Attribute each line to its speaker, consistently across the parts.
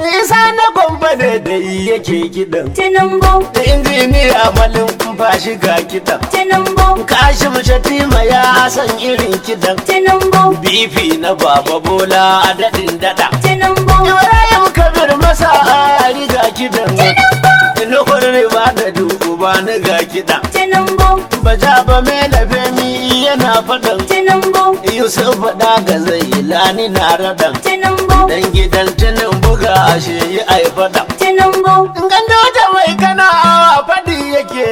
Speaker 1: Isa na gwamba ne da yake kiɗan.
Speaker 2: Tinubu,
Speaker 1: Da injiniya malin ba shi ga kiɗan.
Speaker 2: Tinubu,
Speaker 1: Kashim Shatima ya san irin kiɗan.
Speaker 2: Tinubu,
Speaker 1: Bifi na Baba Bola a daɗin daɗa.
Speaker 2: Tinubu,
Speaker 1: Ibrahim Kabir masa a riga kiɗan. Nuhur riba da dubu ba ni ga kiɗan.
Speaker 2: Tinubu,
Speaker 1: Baja ba mai lafemi yana faɗan.
Speaker 2: Tinubu,
Speaker 1: Yusuf faɗa ga zai lani na raɗan.
Speaker 2: Tinubu,
Speaker 1: Dan gidan tunin buga ashe yi ai faɗan.
Speaker 2: Tinubu,
Speaker 1: Gando da mai kana awa faɗi yake.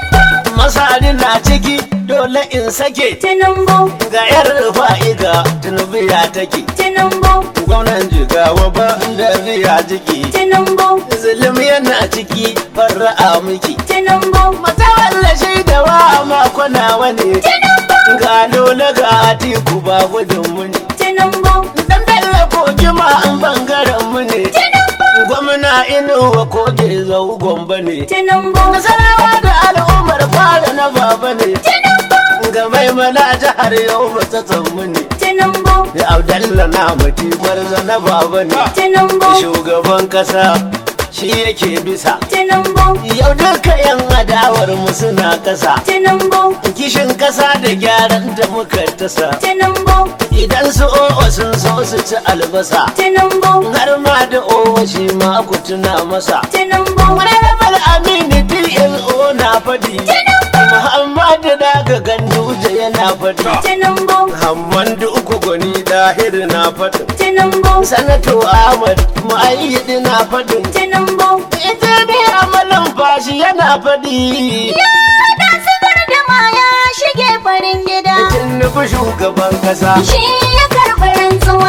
Speaker 1: Masari na ciki dole in sake.
Speaker 2: Tinubu,
Speaker 1: Ga yar fa'iga tunubiya take.
Speaker 2: Tinubu,
Speaker 1: Gwamnan jigawa ba da riya jiki.
Speaker 2: Tinubu,
Speaker 1: Zulum yana ciki farra'a miki.
Speaker 2: Tinubu,
Speaker 1: Matawalla shaidawa makona wani. Ga lola ga atiku ba gudun muni.
Speaker 2: Tinubu,
Speaker 1: Dan bello kogi ma an bangaren mu ne. Gwamna inuwa koge zau gomba ne.
Speaker 2: Tinubu,
Speaker 1: Nasarawa da al'ummar fara na baba ne. Ga mai mana jihar yau ba ta tsammu ne.
Speaker 2: Tinubu,
Speaker 1: Da Abdalla na mati gwarza na baba ne.
Speaker 2: Tinubu,
Speaker 1: Shugaban kasa shi yake bisa.
Speaker 2: Tinubu,
Speaker 1: Yau duka yan adawar mu suna kasa.
Speaker 2: Tinubu,
Speaker 1: Kishin kasa da gyaran da muka tasa.
Speaker 2: Tinubu,
Speaker 1: Idan su o'o sun so su ci albasa.
Speaker 2: Tinubu,
Speaker 1: har ma da owa shi ma ku tuna masa.
Speaker 2: Tinubu,
Speaker 1: Honorable Aminu DLO na faɗi. Muhammadu daga Ganduje yana faɗi.
Speaker 2: Tinubu,
Speaker 1: Hammandu uku gwani dahir na faɗin.
Speaker 2: Tinubu,
Speaker 1: Sanato Ahmad Mu'ayyidi na faɗin.
Speaker 2: Tinubu,
Speaker 1: Ita ne amalan fashi yana faɗi.
Speaker 2: da zubar da maya shige farin gida.
Speaker 1: Tinubu shugaban kasa.
Speaker 2: Shi ya karɓi rantsuwa.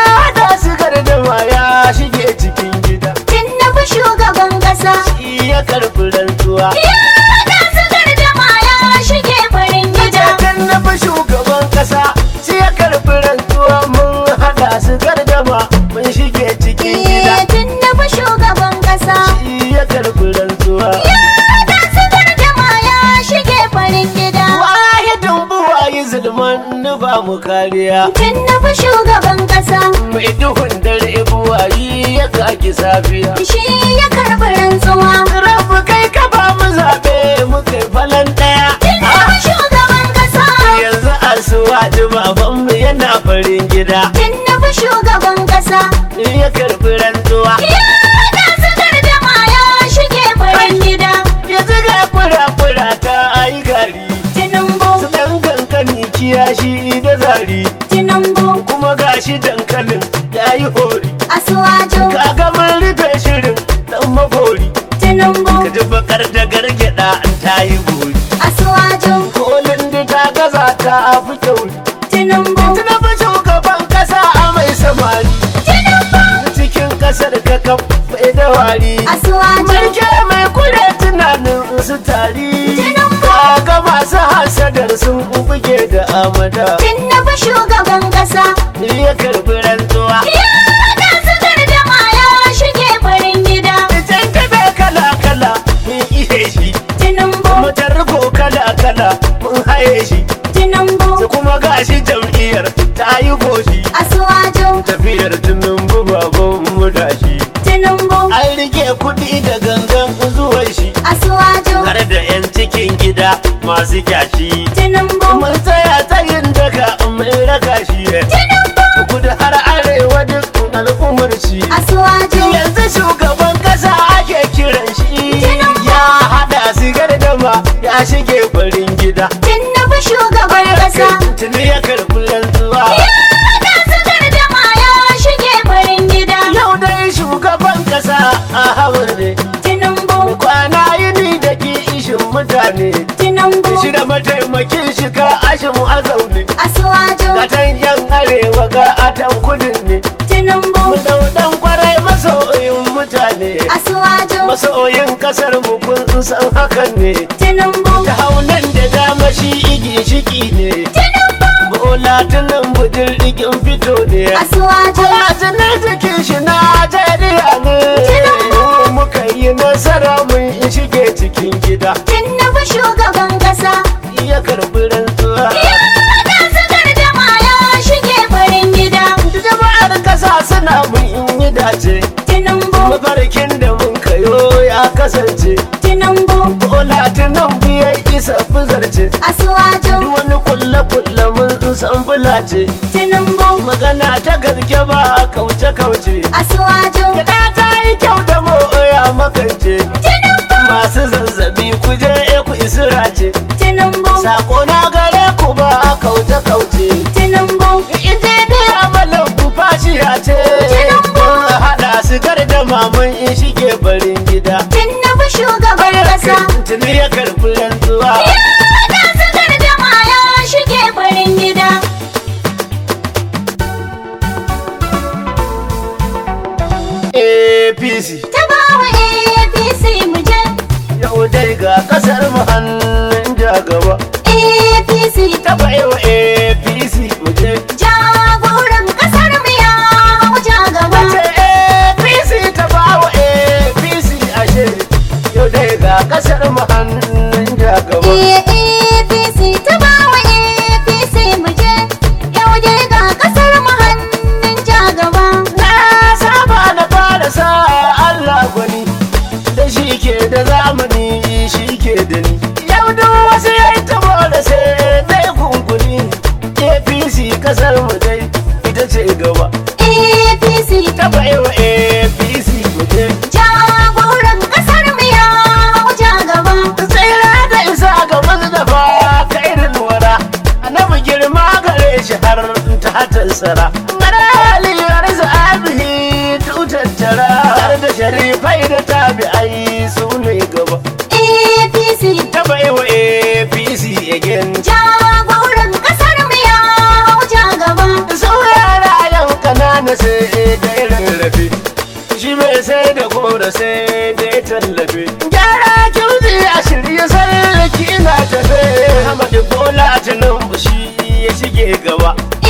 Speaker 1: Da sigar da ya shige cikin gida.
Speaker 2: Tinubu shugaban ƙasa.
Speaker 1: Shi ya karɓi rantsuwa.
Speaker 2: Ya da zubar da maya shige farin gida.
Speaker 1: Jakan na fi shugaban kasa sai ya karɓi rantsuwa mun haɗa su gardama mun shige cikin gida.
Speaker 2: Eh, Tinubu shugaban ƙasa.
Speaker 1: Shi ya karɓi rantsuwa.
Speaker 2: Ya da zubar da maya shige farin gida.
Speaker 1: Wahidin buwayi zulman ni ba mu kariya.
Speaker 2: Tinubu shugaban ƙasa.
Speaker 1: Mai duhun dare buwayi ya kaki safiya.
Speaker 2: Shi ya karɓi rantsuwa.
Speaker 1: Rabu kai ka ba mu zaɓe mu kai falan ɗaya.
Speaker 2: Tinubu shugaban ƙasa.
Speaker 1: Yanzu asuwa babanmu yana farin gida.
Speaker 2: Tinubu shugaban ƙasa.
Speaker 1: Ya karɓi rantsuwa.
Speaker 2: Ya da zubar da maya shige farin gida.
Speaker 1: Yanzu ga fura-fura ta ayi gari.
Speaker 2: Tinubu,
Speaker 1: su ɗan kankani kiyashi da zari
Speaker 2: Tinubu,
Speaker 1: kuma gashi dankalin ya yi hori
Speaker 2: Asuwaju,
Speaker 1: kaga mun rufe shirin ɗan magori ka
Speaker 2: Tinubu,
Speaker 1: ji bakar da gargada an ta yi gori
Speaker 2: Asuwaju,
Speaker 1: kolin da ta gaza ta fi kyauri
Speaker 2: Tinubu,
Speaker 1: tuna fi shugaban kasa a mai samari cikin kasar ka kafa da wari
Speaker 2: Asuwaju,
Speaker 1: Mulke mai kure tunanin su tari kaga masu hasadar sun buge da amada
Speaker 2: Tinubu shugaban ƙasa.
Speaker 1: ya karbi rantsuwa
Speaker 2: Ya da zubar da maya shige farin gida.
Speaker 1: Idan kabe kala kala mun ihe shi
Speaker 2: Tinubu,
Speaker 1: Mutar ko kala kala mun haye shi
Speaker 2: Tinubu,
Speaker 1: Su kuma gashi jam'iyyar ta yi goshi
Speaker 2: Asuwaju,
Speaker 1: Tafiyar tunan baban mu da shi
Speaker 2: Tinubu,
Speaker 1: An rike kuɗi da gangan zuwan shi
Speaker 2: Asuwaju,
Speaker 1: Har da 'yan cikin gida masu kyashi
Speaker 2: Tinubu,
Speaker 1: Mun tsaya tsayin daga mun raka shi Kudu har arewa duk al'ummar shi
Speaker 2: Asuwaju,
Speaker 1: yanzu shugaban kasa ake kiran shi
Speaker 2: Tinubu.
Speaker 1: ya hada sigar dama ya shige farin gida
Speaker 2: Tinubu shugaban ƙasa.
Speaker 1: tuni ya karbi rantsuwa
Speaker 2: Ya da zubar da maya shige farin gida.
Speaker 1: yau dai shugaban kasa a hawar ne
Speaker 2: Tinubu,
Speaker 1: kwana yini da ke ishin mutane
Speaker 2: Tinubu,
Speaker 1: shi da mataimakin shi ka ashin a zaune
Speaker 2: Asuwaju,
Speaker 1: gatan yan arewa ga atan kudin ne
Speaker 2: Tinubu,
Speaker 1: mu daudan kwarai masoyin mutane
Speaker 2: Asuwaju,
Speaker 1: masoyin kasar mu kun san hakan ne
Speaker 2: Tinubu,
Speaker 1: ta haunan da dama shi igi shiki ne bola tunan budin rigin fito ne
Speaker 2: Asuwaju,
Speaker 1: Ajinar jikin shi na jariya ne muka yi nasara mun shige cikin gida
Speaker 2: Tinubu shugaban ƙasa.
Speaker 1: ya karbi rantsuwa
Speaker 2: Ya da zubar da maya shige farin gida.
Speaker 1: jama'ar kasa suna mun yi dace
Speaker 2: Tinubu,
Speaker 1: kasance
Speaker 2: Tinubu
Speaker 1: Bola tunan biyar isa fuzarce
Speaker 2: Asuwaju
Speaker 1: Duk wani kulle-kulle mun san fulace
Speaker 2: Tinubu
Speaker 1: Magana ta gaske ba kauce-kauce
Speaker 2: Asuwaju
Speaker 1: Gida ta yi kyau da moya makance
Speaker 2: Tinubu
Speaker 1: Masu zazzabi ku je ku isira ce
Speaker 2: Tinubu
Speaker 1: Sako na gare ku ba kauce-kauce
Speaker 2: Tinubu
Speaker 1: Injiniya malam ku fashiya ce Mun haɗa su da maman in shige barin gida
Speaker 2: Tinubu shugaban kasa
Speaker 1: Tuni ya karɓi rantsuwa
Speaker 2: Ya haɗa su gardama ya shige farin gida
Speaker 1: APC
Speaker 2: Ta bawa APC mu je
Speaker 1: yau dai ga kasar mu hannun jagaba
Speaker 2: APC
Speaker 1: ta baiwa APC muje
Speaker 2: jagoran kasar mu ya wuce gaba
Speaker 1: ce APC ta bawa APC ashe yau dai ga kasar mu hannun jagaba
Speaker 2: APC ta bawa APC mu je yau dai ga kasar mu hannun jagaba
Speaker 1: na saba na fara sa Allah gwani da shi ke da zamani shi ke da ni yau duk wasu ya yi tabo da sai dai kunkuni APC kasar mu dai ita ce gaba
Speaker 2: APC
Speaker 1: ta baiwa APC muje
Speaker 2: jagoran kasar mu ya wuce gaba
Speaker 1: tsira da isa ga mazdafa kairin wara annabi girma gare shi har ta tansara maraliyar zabihi tutattara har da sharifai da tabi'ai su ne gaba
Speaker 2: APC
Speaker 1: ta baiwa apc again
Speaker 2: jagoran kasar mu ya wuce gaba
Speaker 1: saurara yan kanana sai da rarrafe shi mai sai da gora sai da tallafe gyara kyauzi a shirye sarki na tafe hamadu bola tinubu shi ya shige gaba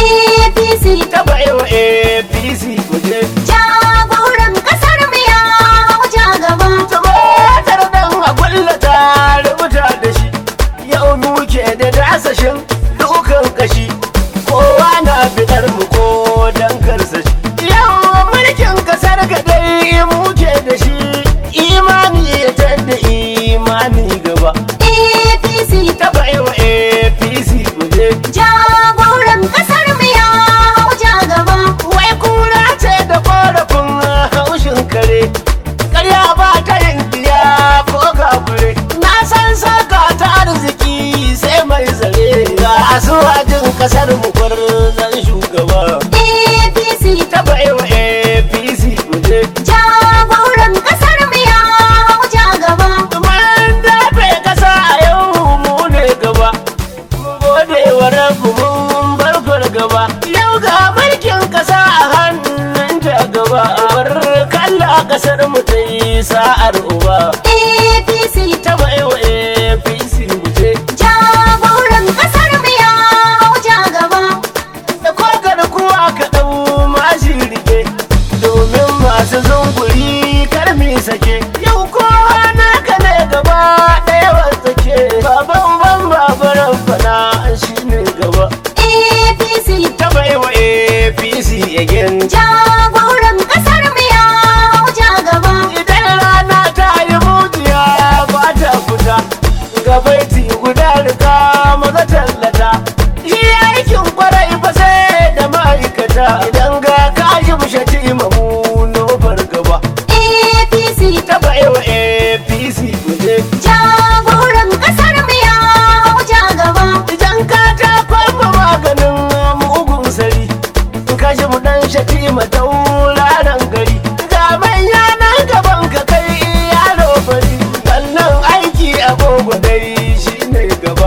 Speaker 2: APC
Speaker 1: ta baiwa apc kuje
Speaker 2: jagoran kasar mu ya wuce gaba
Speaker 1: tumatar dan a kullata rubuta da shi yau muke da dasashin dukan kashi kowa na fitar mu ko dan karsashi yau mulkin kasar ga dai muke da shi imani ya tadda imani gaba
Speaker 2: APC
Speaker 1: ta baiwa apc kuje
Speaker 2: jagoran kasar mu ya wuce gaba
Speaker 1: wai kura ce da korafin haushin kare karya ba ta yin diya ko gafure na san saka ta arziki sai mai zare ga asuwajin kasar mu zan shugaba
Speaker 2: APC
Speaker 1: ta baiwa apc kuje
Speaker 2: jagoran kasar mu ya wuce gaba
Speaker 1: mun dafe kasa a yau mu ne gaba mun gode wa rabu mun bar gaba yau ga mulkin kasa a hannun ta gaba bar kalla kasar mu ta yi sa'ar uba
Speaker 2: APC
Speaker 1: ta baiwa apc muje
Speaker 2: jagoran kasar mu ya wuce gaba
Speaker 1: da kogar kuwa ka ɗau mashi rike domin masu zunguri karmi sake yau kowa naka ne gaba ɗaya wasake baban ban babaran fana shi ne gaba
Speaker 2: APC
Speaker 1: ta baiwa apc again
Speaker 2: jagoran kasar mu ya wuce gaba
Speaker 1: idan rana ta yi mujiya ba ta fita gabaiti guda rika maza tallata shi aikin kwarai fa sai da ma'aikata idan ga kashi mushati mamu nofar gaba
Speaker 2: APC
Speaker 1: ta baiwa apc guje
Speaker 2: jagoran kasar mu ya wuce gaba
Speaker 1: idan ka ta kwamba maganin mugun sari kashi mu dan shati matauraran gari ga manya nan gaban ka kai yaro fari sannan aiki agogo dai shine gaba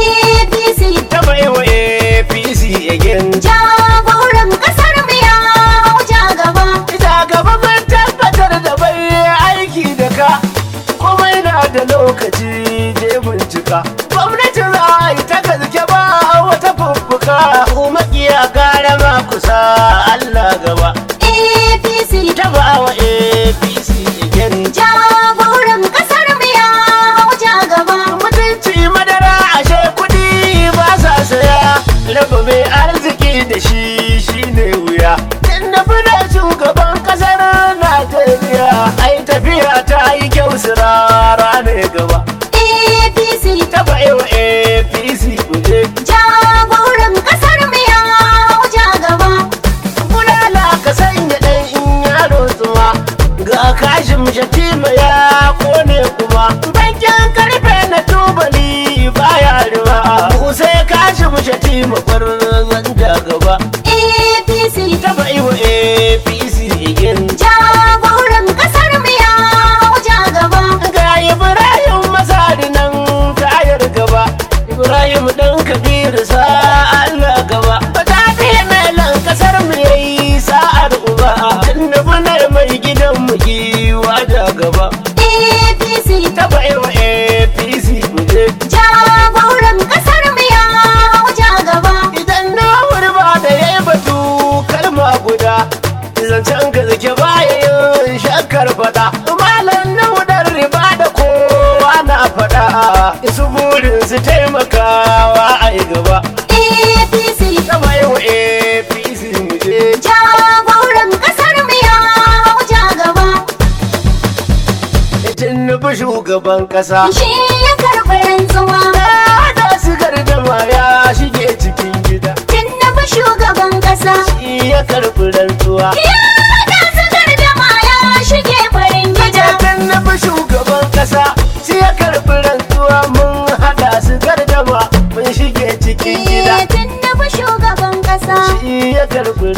Speaker 2: APC
Speaker 1: ta baiwa apc again
Speaker 2: jagoran kasar mu ya wuce gaba
Speaker 1: ita gaba mun tabbatar da bai aiki da ka komai na da lokaci je bincika gwamnati za a yi ta gaske ba wata fuffuka makiya gara ma kusa allah gaba
Speaker 2: APC
Speaker 1: ta ba wa apc again
Speaker 2: jagoran kasar mu ya wuce gaba
Speaker 1: mutunci madara ashe kudi ba sa saya raba mai arziki da shi shine wuya inda fina shugaban kasar najeriya ai tafiya ta yi kyau sira
Speaker 2: APC
Speaker 1: ta bai wa apc igin
Speaker 2: jagoran kasar mu ya hau ja gaba
Speaker 1: ga ibrahim masari nan tayar gaba ibrahim dan kabiru sa allah gaba ta fiye melan kasar mu yayi sa'ar uba tunnubunar mai gidan mu giwa da gaba
Speaker 2: APC
Speaker 1: ta bai wa apc mu je
Speaker 2: jagoran kasar mu ya hau ja gaba
Speaker 1: idan na ba da ya yi batu kalma guda zancen ka zake baya yin shakkar fada malam na hudar riba da kowa na fada su burin su taimakawa a yi gaba
Speaker 2: APC
Speaker 1: kama yau apc mu je
Speaker 2: jagoran kasar mu ya hau ja gaba
Speaker 1: tinubu shugaban kasa
Speaker 2: shi ya karɓi rantsuwa
Speaker 1: da su gardama ya shige cikin gida
Speaker 2: Tinubu shugaban kasa
Speaker 1: shi ya karɓi rantsuwa
Speaker 2: ya da su gardama ya shige farin gida
Speaker 1: Tinubu shugaban kasa shi ya karɓi rantsuwa mun haɗa su gardama mun shige cikin gida
Speaker 2: Eh, Tinubu shugaban kasa
Speaker 1: shi ya karɓi